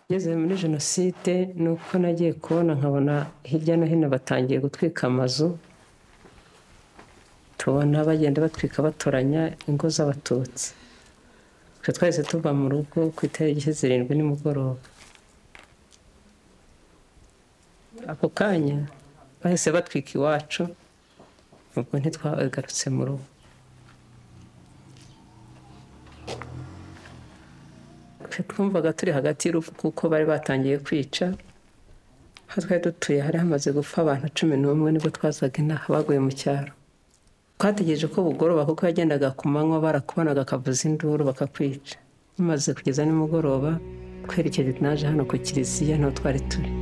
Ngeze muri jenoside ni uko nagiye kubona nkabona hirya no hino batangiye gutwika amazu, tubona bagenda batwika batoranya ingo z'abatutsi. Twe twahise tuva mu rugo ku itariki zirindwi nimugoroba. Ako kanya bahise batwika iwacu, ubwo ntitwagarutse mu rugo. Twe twumvaga turi hagati y'urupfu kuko bari batangiye kwica, aho twari dutuye hari hamaze gupfa abantu cumi n'umwe nibwo twazaga inaha baguye mu cyaro. Twategereje ko bugoroba kuko yagendaga ku manywa barakubonaga akavuza induru bakakwica. Bimaze kugeza nimugoroba twerekeje naje hano ku kiliziya niho twari turi.